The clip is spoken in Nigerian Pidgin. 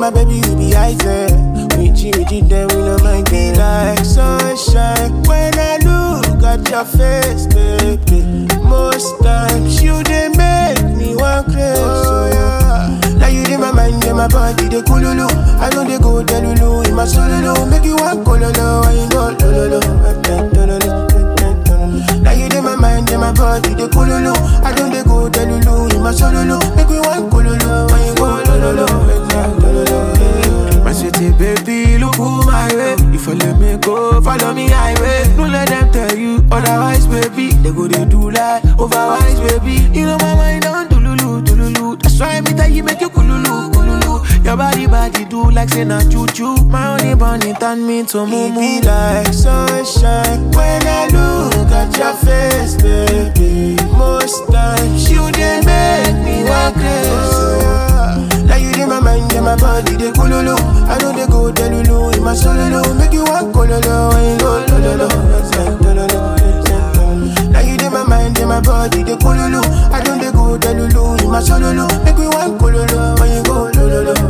my baby, you be item. With you, with you, then we no mind them. Like sunshine when I look at your face, baby. Most times you they make me want crazy. Oh, yeah. Now you in my mind, in my body, they coolulu. I know they go delulu in my solo. Make you want cololo, I ain't go lolo. Now you in my mind, in my body, they coolulu. I know they go delulu in my solo. Make you want cololo, I ain't go lolo. My city baby, look who my way. If you let me go, follow me highway. Don't let them tell you otherwise, baby. They go they do like otherwise, baby. You know my mind on tululu, tululu. That's why me tell you make you kululu, kululu. Your body body do like say na choo choo. My only bunny turn me to moo be like sunshine when I look at your face, baby. Most times you they make me want crazy. Now you in my mind, in my body, they coolulu. I know they go delulu in my solo. Make you walk cololo, I ain't go lolo. Now you in my mind, in my body, they coolulu. I know they go delulu in my solo. Make you walk cololo, I ain't go lolo.